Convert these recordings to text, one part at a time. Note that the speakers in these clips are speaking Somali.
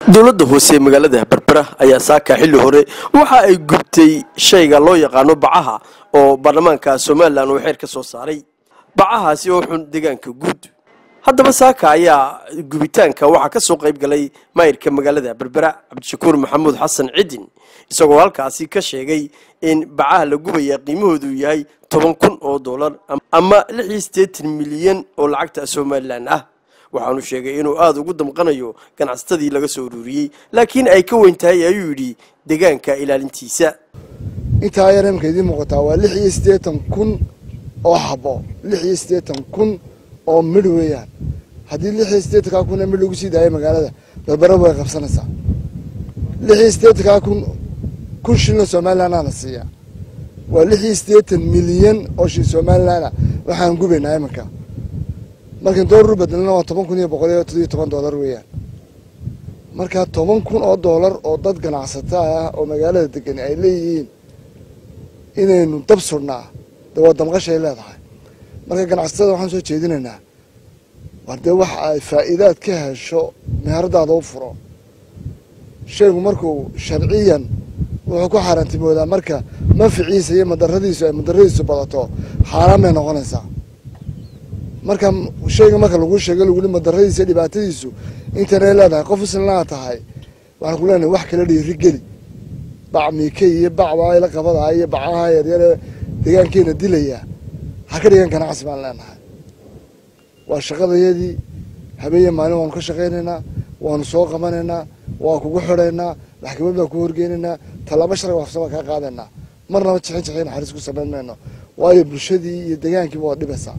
dowladda hoose ee magaalada berbera ayaa saaka xilli hore waxa ay gubtay shayga loo yaqaano bacaha oo baarlamaanka somalilan uu xeer ka soo saaray bacahaasi oo xun deegaanka guud haddaba saaka ayaa gubitaanka waxaa ka soo qayb galay maayirka magaalada berbera cabdishakuur maxamuud xasan cidin isagoo halkaasi ka sheegay in bacaha la gubaya qiimahoodu yahay toban kun oo dollar ama lix iyo siddeetan milyan oo lacagta somalilan ah waxaanu sheegay inuu aada ugu damqanayo ganacsatadii laga soo ururiyey laakiin ay ka weyn tahay ayuu yidhi deegaanka ilaalintiisa intaa yar imka idiin muuqataa waa lix iyo siddeetan kun oo xabo lix iyo siddeetan kun oo midh weeyaan haddii lix iyo siddeetankaa kun ee midh lagu sii daayo magaalada berbera way qabsanaysaa lix iyo siddeetankaa kun kun shilin somalilanaa la siiyaa waa lix iyo siddeetan milyan oo shil somalilana waxaan gubaynaa iminka markan doolar u bedelana waa toban kun iyo boqol iyo todiyo toban doolar weeyaan marka toban kun oo doolar oo dad ganacsata ah oo magaalada degan ay leeyihiin inaynu dab surnaa de waa damqashay leedahay marka ganacsatada waxaan soo jeedinaynaa war dee waxa ay faa'iidaad ka hesho meheradaada u furo shaygu markuu sharciyan wuxuu ku xaaraantimoodaa marka manficiisa iyo madaradiisu ay madaradiisu badato xaaraan bay noqonaysaa marka shayga marka lagu sheego laguli madaradiisa dhibaatadiisu intanay leedahay qof islanaa tahay waxaan ku leenahay wax kala dhiiri geli bac miike iyo bacda la qabadaa iyo bacaha yaryare deegaankeena dilaya ha ka dhigan ganacsi baan leenahay waa shaqadayadii habeeye maalin waanu ka shaqaynaynaa waanu soo qabanaynaa waa kugu xidhaynaa maxkamad baan ku horgeynaynaa tallaabo sharci waafsan baan kaa qaadaynaa marnaba jixin jixin naxariis ku samayn mayno waayo bulshadii iyo deegaankiiba waa dhibaysaa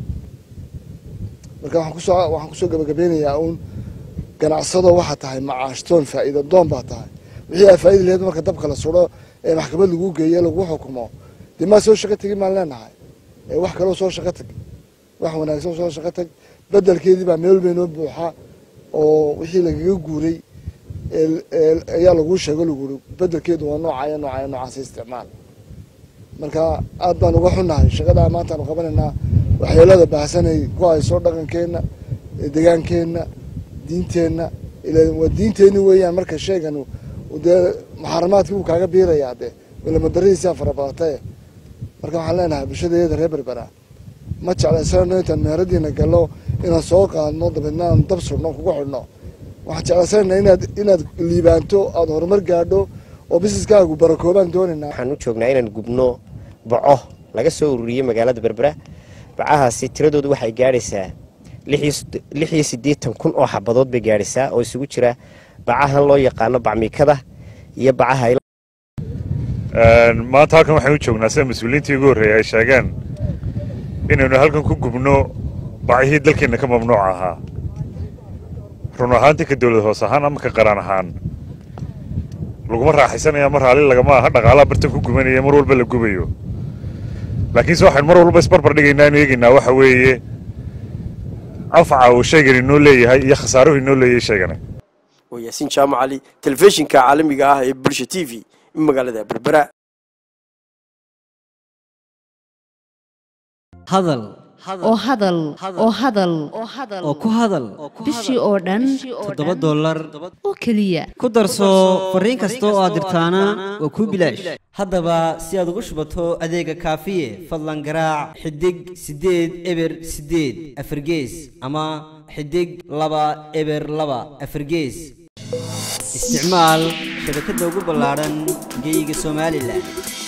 marka waxaan kusoo waxaan kusoo gabagabeynayaa uun ganacsado waxaa tahay macaashtoon faa'iida doon baa tahay wixii aa faa'ida laheyd marka dabka la suro ee maxkamad lagu geeyo lagu xukumo dee maa soo shaqo tegi maan leenahay ee wax kaloo soo shaqo tag wax wanaagsan soo shaqo tag bedelkeedii baa meel walba inoo buuxa oo wixii lagaga guuray ayaa laguu sheego laguri bedelkeedu waa noocaya noocaya noocaasa isticmaal marka aad baan uga xunnahay shaqadaa maantaanu qabanaynaa waxyeelada baahsanay ku hayso dhaqankeenna degaankeenna diinteenna waa diinteenni weeyaan marka sheegan dee muxaramaadkii wuu kaaga biirayaa dee walamadaridiisaa farabadatae marka waxaan leenahay bulshadeeda reer berbera ma jeclaysanayno intaan meheradiina gallo inaan soo qaadno dabeedna aan dab surno kugu xidhno waxaan jeclaysanayna inaad inaad liibaanto aada horumar gaadho oo bisiskaagu barakoobaan doonaynaa waxaan u joognaa inaan gubno baco laga soo ururiyey magaalada berbera bacahaasi tiradoodu waxay gaadhaysaa lix iyo siddeetan kun oo xabadood bay gaadhaysaa oo isugu jira bacahan loo yaqaano bacmiikada iyo bacaha maanta halkan waxaan u joognaa sida mas-uuliyiintii ugu horreeyay ay sheegeen inaynu halkan ku gubno bacihii dalkeenna ka mamnuuc ahaa run ahaantii ka dowlad hoos ahaan ama ka qaraan ahaan laguma raaxaysanaya mar raalli lagama aha dhaqaalaha bartan ku gubanaya mar walba la gubayo laakiinse waxaynu mar walba isbarbar dhigaynaa inu eegaynaa waxa weeye anfaca uu shaygani inoo leeyahay iyo khasaaruhu inoo leeyahay shaygani waa yaasiin jaamac cali telefishinka caalamiga ah ee bulsha t v magaalada berbera hadal oo hadal oo hadal oo ku hadal bishii oo dhan toddoba dollar oo keliya ku darso fariin kasta oo aad dirtaana waa kuu bilaash haddaba si aad ugu shubato adeega kaafiye fadlan garaac xidig siddeed eber siddeed afargees ama xidig laba eber laba afargees isticmaal shabakadda ugu ballaadhan geyga somalilan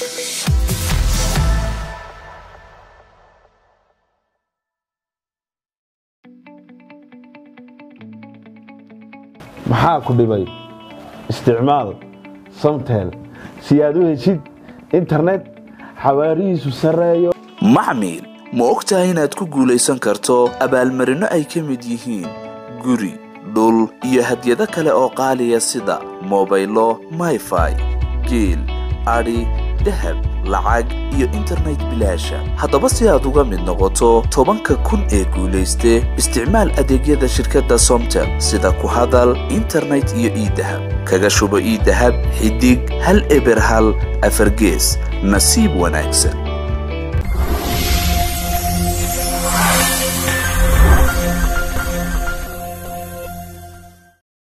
maxaa ku dhibay isticmaal samtel si aad u heshid internet xawaarihiisu sarreeyo maxmil ma og tahay inaad ku guulaysan karto abaalmarinno ay ka mid yihiin guri dhul iyo hadyado kale oo qaaliya sida mobaylo mayfai geel adhi dahab lacag iyo internet bilaasha haddaba si aad uga mid noqoto tobanka kun ee guulayste isticmaal adeegyada shirkadda somtel sida ku hadal internet iyo iidahab kaga shubo iidahab xidig hal eber hal afargees nasiib wanaagsan